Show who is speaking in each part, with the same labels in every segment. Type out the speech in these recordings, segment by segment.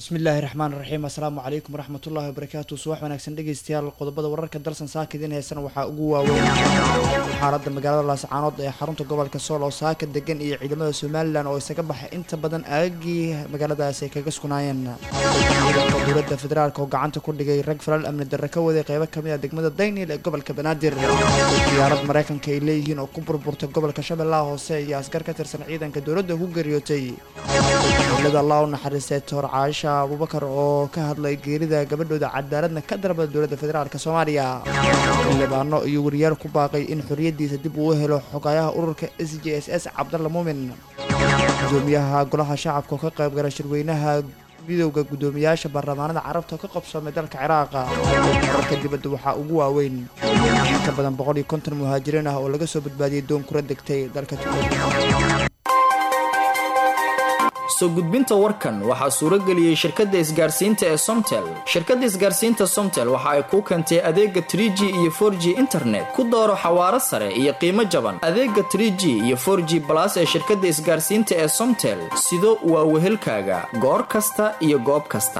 Speaker 1: bismillaahi raxmaan raxiim assalaamu calaykum waraxmatullaahi wabarakaatu subax wanaagsan dhegeystayaal qodobada wararka dalsan saaka idiin heysana waxaa ugu waaweyn xaaladda magaalada laascaanood ee xarunta gobolka sool oo saaka degan iyo ciidamada somalilan oo isaga baxay inta badan aagagii magaaladaas ay kaga sugnaayeen dowladda federaalk oo gacanta ku dhigay rag falal amni darre ka waday qeybo kamid a degmada daynil ee gobolka banaadir diyaarad mareykanka ay leeyihiin oo ku burburtay gobolka shabeellaha hoose iyo askar ka tirsan ciidanka dowladda ku geeriyootay dowlada allah u naxariistay toor caasha abubakar oo ka hadlay geerida gabadhooda cadaaladna ka darbada dowladda federaalk soomaaliya xildhibaano iyo wariyaal ku baaqay in xoriyadiisa dib uu helo xogayaha ururka s j s s cabdalla muumin gudoomiyaha golaha shacabka oo ka qaybgala shirweynaha midowda guddoomiyaasha baarlamaanada carabta oo ka qabsoomay dalka ciraaqa wararka dibadda waxaa ugu waaweyn inka badan boqol iyo konton muhaajiriin ah oo laga soo badbaadiyey doon kula degtay dalka tuulo
Speaker 2: soo gudbinta warkan waxaa suuro geliyey shirkadda isgaarsiinta ee somtel shirkadda isgaarsiinta somtel waxa ay kuu keentay adeega tr g iyo for g internet ku dooro xawaaro sare iyo qiimo jaban adeega tr g iyo for g balas ee shirkadda isgaarsiinta ee somtel sido waa wehelkaaga goor kasta iyo goob kasta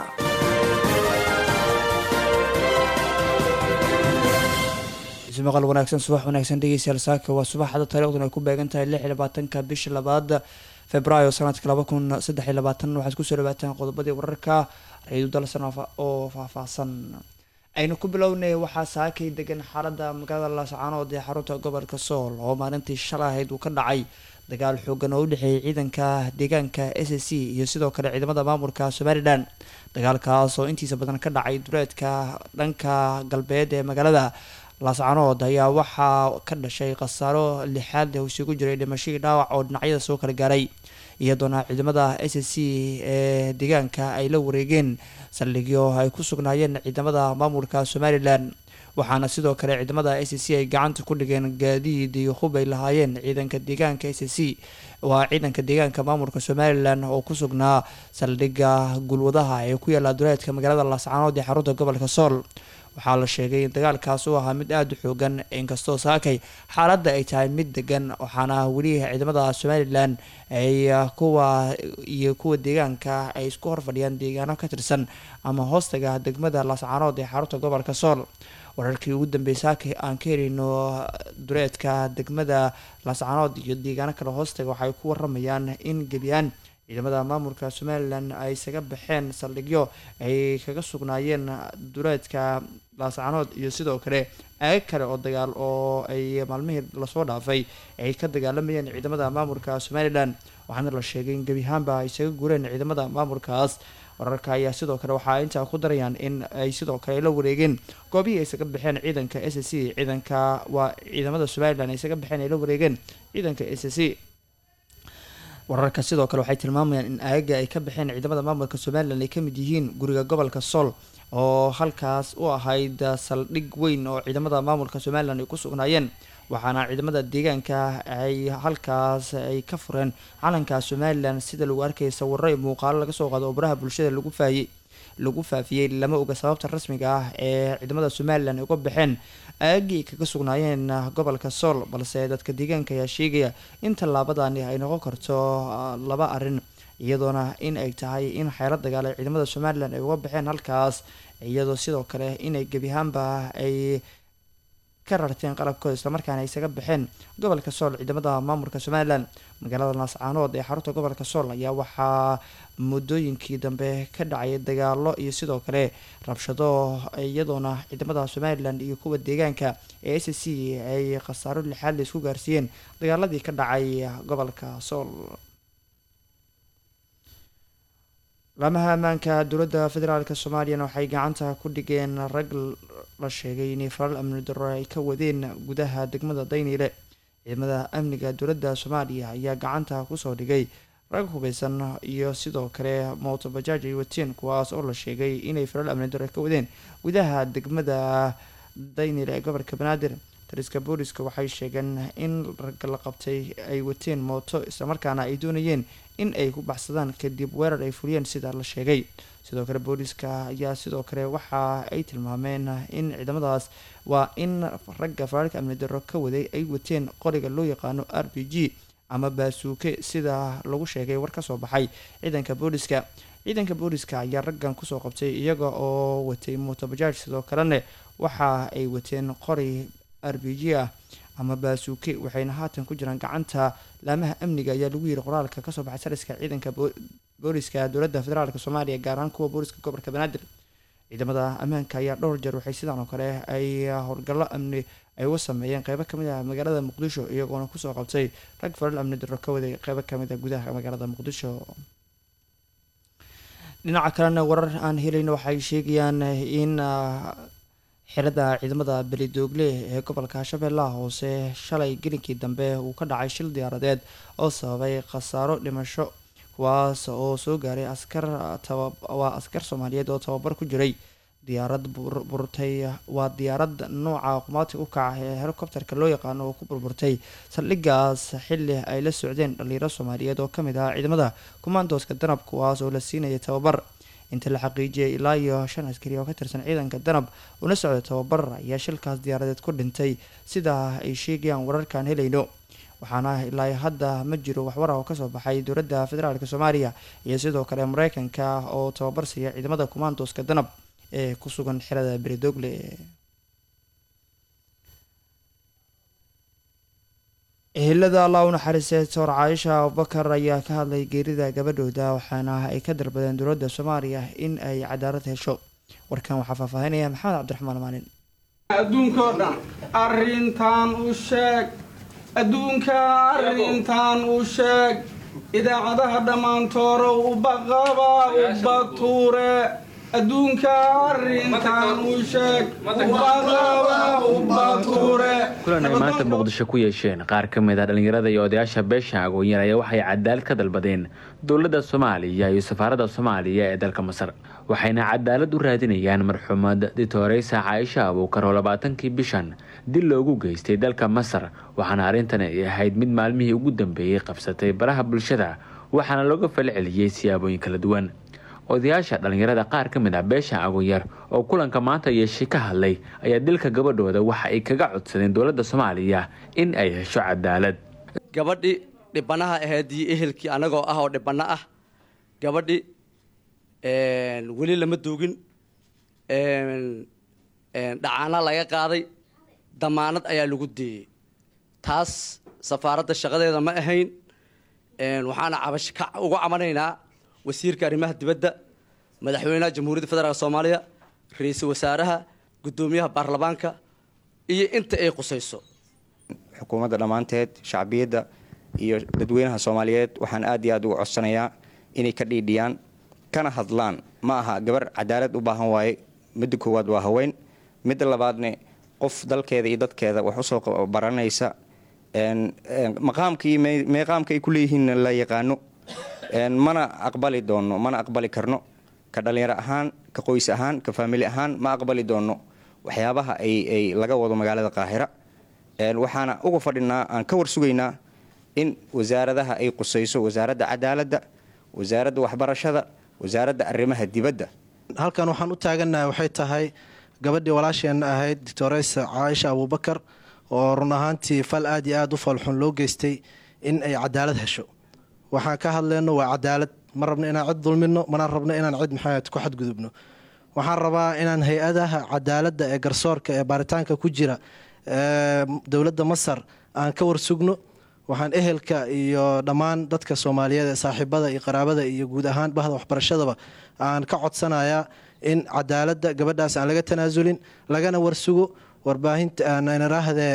Speaker 1: maqal wanaagsan subax wanaagsan dhegeystayaal saaka waa subaxda taariikhduna ay ku beegan tahay lix iyo labaatanka bisha labaad februaayo sanadka laba kun saddex iyo labaatan waxaad kusoo dhawaataan qodobadii wararka ra-iidu dalsan oo faahfaahsan aynu ku bilownay waxaa saakay degan xaalada magaalada laascaanood ee xarunta gobolka sool oo maalintii shalay ahayd uu ka dhacay dagaal xoogan oo u dhexeeyay ciidanka deegaanka s c iyo sidoo kale ciidamada maamulka somalilan dagaalkaas oo intiisa badan ka dhacay duleedka dhanka galbeed ee magaalada laascaanood ayaa waxaa ka dhashay khasaaro lixaad leh isugu jiray dhimashadii dhaawac oo dhinacyada soo kala gaaray iyadoona ciidamada s c ee deegaanka ay la wareegeen saldhigyo ay ku sugnaayeen ciidamada maamulka somalilan waxaana sidoo kale ciidamada s c ay gacanta ku dhigeen gaadiid iyo hub ay lahaayeen ciidanka deegaanka s c waa ciidanka deegaanka maamulka somalilan oo ku sugnaa saldhigga gulwadaha ee ku yaala duleedka magaalada laascaanood ee xarunta gobolka sool waxaa la sheegay in dagaalkaas uu ahaa mid aada u xoogan inkastoo saakay xaaladda ay tahay mid degan waxaana weli ciidamada somalilan ay kuwa iyo kuwa deegaanka ay isku horfadhiyaan deegaano ka tirsan ama hoostaga degmada laascaanood ee xarunta gobolka sool wararkii ugu dambeeyay saakay aan ka helino dureedka degmada laascaanood iyo deegaano kale hoostaga waxay ku waramayaan in gebiyaan ciidamada maamulka somalilan ay isaga baxeen saldhigyo ay kaga sugnaayeen duleedka laascaanood iyo sidoo kale aag kale oo dagaal oo ay maalmihii lasoo dhaafay ay ka dagaalamayeen ciidamada maamulka somalilan waxaana la sheegay in gebiahaanba ay isaga gureen ciidamada maamulkaas wararka ayaa sidoo kale waxaa intaa ku darayaan in ay sidoo kale la wareegeen goobihii ay isaga baxeen ciidanka s c ciidanka waa ciidamada somalilan ay isaga baxeen ay la wareegeen ciidanka s c wararka sidoo kale waxay tilmaamayaan in aagaga ay ka baxeen ciidamada maamulka somalilan ay kamid yihiin guriga gobolka sool oo halkaas u ahayd saldhig weyn oo ciidamada maamulka somalilan ay ku sugnaayeen waxaana ciidamada deegaanka ay halkaas ay ka fureen calanka somalilan sida lagu arkayay sawiro iyo muuqaalo laga soo qaado oo baraha bulshada lagu faayey lagu faafiyey lama oga sababta rasmiga ah ee ciidamada somalilan uga baxeen aagii kaga sugnaayeen gobolka sool balse dadka deegaanka ayaa sheegaya in tallaabadani ay noqon karto laba arrin iyadoona in ay tahay in xeelo dagaal ay ciidamada somalilan ay uga baxeen halkaas iyadoo sidoo kale inay gebiahaanba ay ka rarteen qalabkooda islamarkaana ay isaga baxeen gobolka sool ciidamada maamulka somalilan magaalada laascaanood ee xarunta gobolka sool ayaa waxaa muddooyinkii dambe ka dhacay dagaalo iyo sidoo kale rabshado iyadoona ciidamada somalilan iyo kuwa deegaanka ee s c ay khasaaro lixaad la isku gaarsiiyeen dagaaladii ka dhacay gobolka sool laamaha ammaanka dowladda federaalk soomaaliyana waxay gacanta ku dhigeen rag la sheegay inay falal amni darro ay ka wadeen gudaha degmada dayniile ciidamada amniga dowladda soomaaliya ayaa gacanta kusoo dhigay rag hubeysan iyo sidoo kale mootobajaaj ay wateen kuwaas oo la sheegay inay falal amni darro ka wadeen gudaha degmada daynile ee gobolka banaadir taliska booliska waxay sheegeen in ragga la qabtay ay wateen mooto islamarkaana ay doonayeen in ay ku baxsadaan kadib weerar ay fuliyeen sida la sheegay sidoo kale booliska ayaa sidoo kale waxa ay tilmaameen in ciidamadaas waa in ragga faraalka amni darro ka waday ay wateen qoriga loo yaqaano r b g ama baasuuke sida lagu sheegay war kasoo baxay ciidanka booliska ciidanka booliska ayaa raggan kusoo qabtay iyaga oo watay mootobajaaj sidoo kalena waxa ay wateen qori r b g ah ama baasuuke waxayna haatan ku jiraan gacanta laamaha amniga ayaa lagu yiri qoraalka kasoo baxay sariska ciidanka booliska dowladda federaalk soomaaliya gaar ahaan kuwa booliska gobolka banaadir ciidamada ammaanka ayaa dhowr jeer waxay sidaan oo kale ay howlgallo amni ay uga sameeyeen qeybo kamid ah magaalada muqdisho iyagoona kusoo qabtay rag falal amni daro ka waday qeybo kamid ah gudaha magaalada muqdisho dhinaca kalena warar aan helayno waxay sheegayaan in xirada ciidamada belidoogle ee gobolka shabeellaha hoose shalay gelinkii dambe uu ka dhacay shil diyaaradeed oo sababay khasaaro dhimasho kuwaas oo soo gaaray askar waa askar soomaaliyeed oo tababar ku jiray diyaarad burburtay waa diyaarad nooca qumaati u kaca ee helicopterka loo yaqaano oo ku burburtay saldhigaas xili ay la socdeen dhalinyaro soomaaliyeed oo kamid ah ciidamada kumaandooska danab kuwaas oo la siinayay tababar inta la xaqiijiyay ilaa iyo shan askari oo ka tirsan ciidanka danab una socday tababar ayaa shilkaas diyaaradeed ku dhintay sidaa ay sheegayaan wararkaan helayno waxaana ilaa hadda ma jiro waxwar ah oo kasoo baxay dowladda federaalk soomaaliya iyo sidoo kale mareykanka oo tababar siiya ciidamada kumaandooska danab ee ku sugan xerada beridogle ehelada allah u naxariistay soor caaisha abubakar ayaa ka hadlay geerida gabadhooda waxaana ay ka dalbadeen dowladda soomaaliya in ay cadaalad hesho warkan waxaa faahfaahinaya maxamed cabdiraxmaan maalin
Speaker 3: adduunkao dhan arrintan u sheeg adduunka arrintan u sheeg idaacadaha dhammaantooro ubaqaba ubatuure adduunka arrintan u sheeg ubaqaba ubatuure
Speaker 4: kulan ay maanta muqdisho ku yeesheen qaar ka mid ah dhallinyarada iyo odayaasha beesha agoonyan ayaa waxay cadaalad ka dalbadeen dowladda soomaaliya iyo safaaradda soomaaliya ee dalka masar waxayna cadaalad u raadinayaan marxuumad ditoreysa caaisha abuukar oo labaatankii bishan dil loogu geystay dalka masar waxaana arrintan ay ahayd mid maalmihii ugu dambeeyey qabsatay baraha bulshada waxaana looga falceliyey siyaabooyin kala duwan odayaasha dhallinyarada qaar ka mid ah beesha agoonyar oo kulanka maanta yeeshay ka hadlay ayaa dilka gabadhooda waxa ay kaga codsadeen dowladda soomaaliya in ay hesho cadaalad
Speaker 5: gabadhii dhibanaha ahayd iyo ehelkii annagoo ah oo dhibano ah gabadhi weli lama duugin dhacaana laga qaaday damaanad ayaa lagu deeyey taas safaaradda shaqadeeda ma ahayn waxaana cabash ka uga cabanaynaa wasiirka arrimaha dibadda madaxweynaha jamhuuriyadda federaalk soomaaliya ra-iisul wasaaraha guddoomiyaha baarlamaanka iyo inta ay qusayso
Speaker 6: xukuumadda dhammaanteed shacbiyadda iyo dadweynaha soomaaliyeed waxaan aad iyo aad uga codsanayaa inay ka dhiidhiyaan kana hadlaan ma aha gabar cadaalad u baahan waaye midda koowaad waa haween midda labaadne qof dalkeeda iyo dadkeeda wax usoo baranaysa maqaamka iyo meeqaamka ay ku leeyihiin la yaqaano mana aqbali doono mana aqbali karno ka dhalinyaro ahaan ka qoys ahaan ka faamili ahaan ma aqbali doono waxyaabaha ay laga wado magaalada qaahira waxaana uga fadhinaa aan ka war sugaynaa in wasaaradaha ay qusayso wasaaradda cadaaladda wasaaradda waxbarashada wasaaradda arrimaha dibadda
Speaker 7: halkan waxaan u taagannahay waxay tahay gabadhii walaasheenna ahayd doctoreysa caaisha abuubakar oo run ahaantii fal aad iyo aad u falxun loo geystay in ay cadaalad hesho waxaan ka hadleyno waa cadaalad ma rabno inaan cid dulmino mana rabno inaan cid maxamed ku xadgudubno waxaan rabaa inaan hay-adaha cadaaladda ee garsoorka ee baaritaanka ku jira dowladda masar aan ka warsugno waxaan ehelka iyo dhammaan dadka soomaaliyeed ee saaxiibada iyo qaraabada iyo guud ahaan bahda waxbarashadaba aan ka codsanayaa in cadaaladda gabadhaas aan laga tanaasulin lagana warsugo warbaahinta narahdee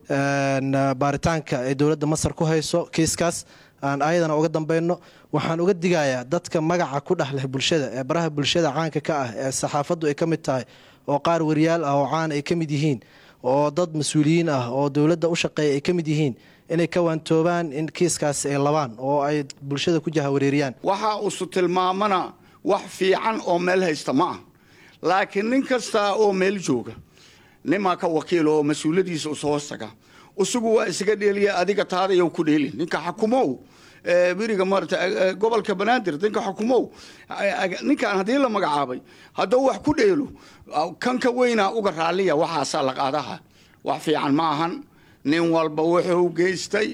Speaker 7: baaritaanka ee dowladda masar ku hayso kiiskaas aan ayadana uga dambeyno waxaan uga digayaa dadka magaca ku dhex leh bulshada ee baraha bulshada caanka ka ah ee saxaafaddu ay ka mid tahay oo qaar wariyaal ah oo caan ay ka mid yihiin oo dad mas-uuliyiin ah oo dowladda u shaqeeya ay ka mid yihiin inay ka waantoobaan in kiiskaas ay labaan oo ay bulshada ku jahawareeriyaan
Speaker 8: waxa usu tilmaamana wax fiican oo meel haysta ma ah laakiin nin kasta oo meel jooga nimaa ka wakiil oo mas-uuladiisa ushoostaga isagu waa isaga dheeliya adiga taadayow ku dheelin ninka xakumow beriga maarata gobolka banaadir ninka xukumow ninkan haddii la magacaabay hadduu wax ku dheelo kan ka weynaa uga raalliya waxaasaa la qaadaha wax fiican ma ahan nin walba wuxuu geystay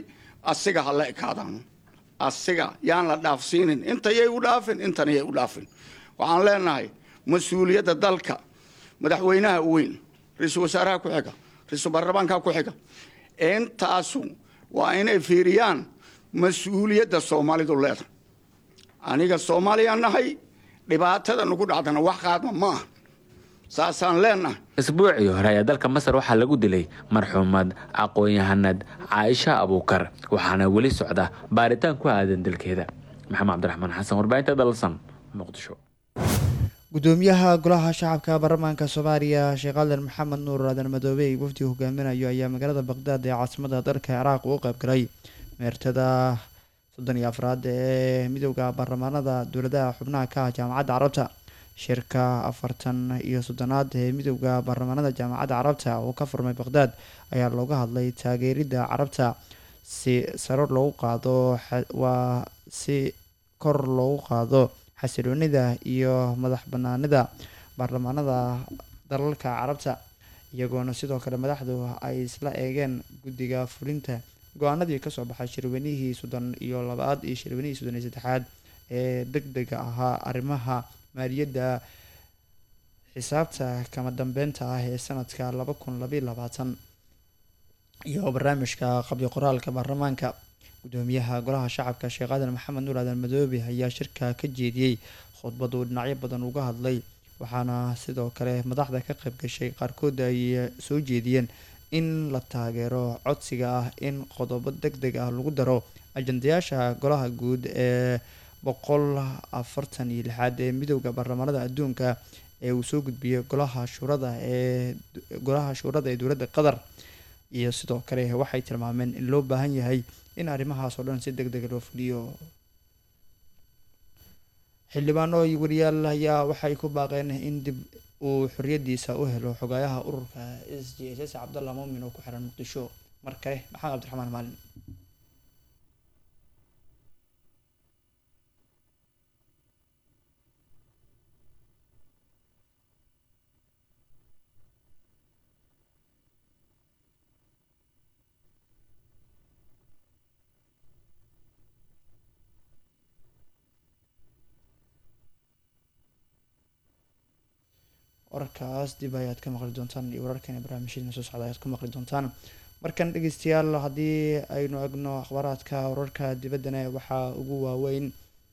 Speaker 8: asiga ha la ekaadaan asiga yaan la dhaafsiinin intayay u dhaafin intanayay u dhaafin waxaan leenahay mas-uuliyadda dalka madaxweynaha weyn ra-iisul wasaaraha ku xiga ra-iisul baarlamaanka ku xiga intaasu waa inay fiiriyaan mas-uuliyadda soomaalidu leedahay aniga soomaaliyaan nahay dhibaatada nagu dhacdana wax qaadma ma aha saasaan leenahay
Speaker 4: isbuucii hore ayaa dalka masar waxaa lagu dilay marxuumad aqoon-yahanad caaisha abuukar waxaana weli socda baaritaan ku aadan dalkeeda maxamed cabdiraxmaan xasan warbaahinta dalsan muqdisho
Speaker 1: gudoomiyaha golaha shacabka baarlamaanka soomaaliya sheekh aadan maxamed nuur aadan madoobey wafdiga hogaaminayo ayaa magaalada baqdaad ee caasimada dalka ciraaq u qaybgalay meertada soddon iyo afraad ee midooda baarlamaanada dowladaha xubnaha ka ah jaamacadda carabta shirka afartan iyo soddonaad ee midooda baarlamaanada jaamacadda carabta oo ka furmay baqdaad ayaa looga hadlay taageeridda carabta si saro loogu qaado waa si kor loogu qaado xasiloonida iyo madax banaanida baarlamaanada dalalka carabta iyagoona sidoo kale madaxdu ay isla eegeen guddiga fulinta go-aanadii kasoo baxay shirweynihii soddon iyo labaad iyo shirweynihii soddon iyo saddexaad ee deg dega ahaa arrimaha maaliyadda xisaabta kama dambeynta ah ee sanadka laba kun labaiyo labaatan iyo barnaamijka qabyo qoraalka baarlamaanka gudoomiyaha golaha shacabka sheekh aadan maxamed nuur aadan madoobe ayaa shirka ka jeediyey khudbad uu dhinacyo badan uga hadlay waxaana sidoo kale madaxda ka qayb gashay qaarkood ay soo jeediyeen in la taageero codsiga ah in qodobo deg deg ah lagu daro ajandayaasha golaha guud ee boqol afartan iyo lixaad ee midooda baarlamaanada adduunka ee uu soo gudbiyey golaha shuurada ee golaha shuurada ee dowladda qatar iyo sidoo kale waxay tilmaameen in loo baahan yahay in arrimahaas oo dhan si deg dega loo fuliyo xildhibaano iyo wariyaal ayaa waxay ku baaqeen in dib uu xoriyadiisa u helo xogaayaha ururka s j s s cabdalla muumin oo ku xiran muqdisho mar kale maxamed cabdiraxmaan maalin wararkaas dib ayaad ka maqli doontaan iyo wararkan barnaamijyadina soo socda ayaad ku maqli doontaan markan dhegeystayaal haddii aynu egno akhbaaraadka wararka dibaddana waxaa ugu waaweyn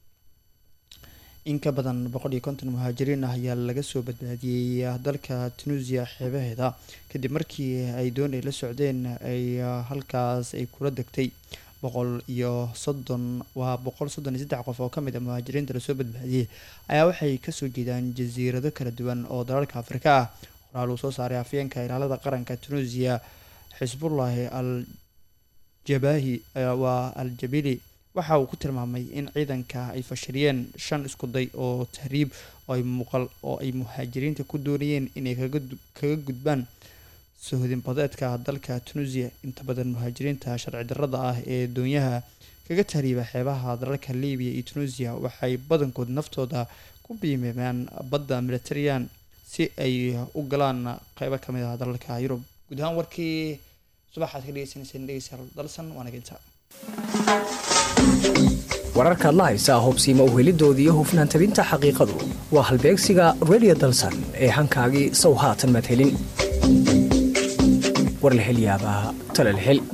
Speaker 1: in ka badan boqol iyo konton muhaajiriin ah ayaa laga soo badbaadiyey dalka tunuusiya xeebaheeda kadib markii ay doon ay la socdeen ay halkaas ay kula degtay boqol iyo soddon waa boqol soddon iyo saddex qof oo kamid a muhaajiriinta lasoo badbaadiyey ayaa waxay kasoo jeedaan jasiirado kala duwan oo dalalka afrika ah qoraal uu soo saaray afyeenka ilaalada qaranka tunuusiya xisbullahi al jabahi waa al jabili waxa uu ku tilmaamay in ciidanka ay fashiliyeen shan iskuday oo tahriib oo ay muuqal oo ay muhaajiriinta ku doonayeen inay kaga gudbaan sohodinbadeedka dalka tunuusiya inta badan muhaajiriinta sharci darrada ah ee doonyaha kaga tahriiba xeebaha dalalka libiya iyo tunuusiya waxay badankood naftooda ku biimeemaan badda militarian si ay u galaan qeybo kamid ah dalalka yurub guud ahaan warkii subaxaad ka dhegeysaneyseen dhegeystayaal dalsan waana ginta
Speaker 9: wararkaad la haysaa hubsiima uhelidoodii iyo hufnaan tabinta xaqiiqadu waa halbeegsiga radio dalsan ee hankaagii sow haatan madhelin warlahelyaabaha talalhel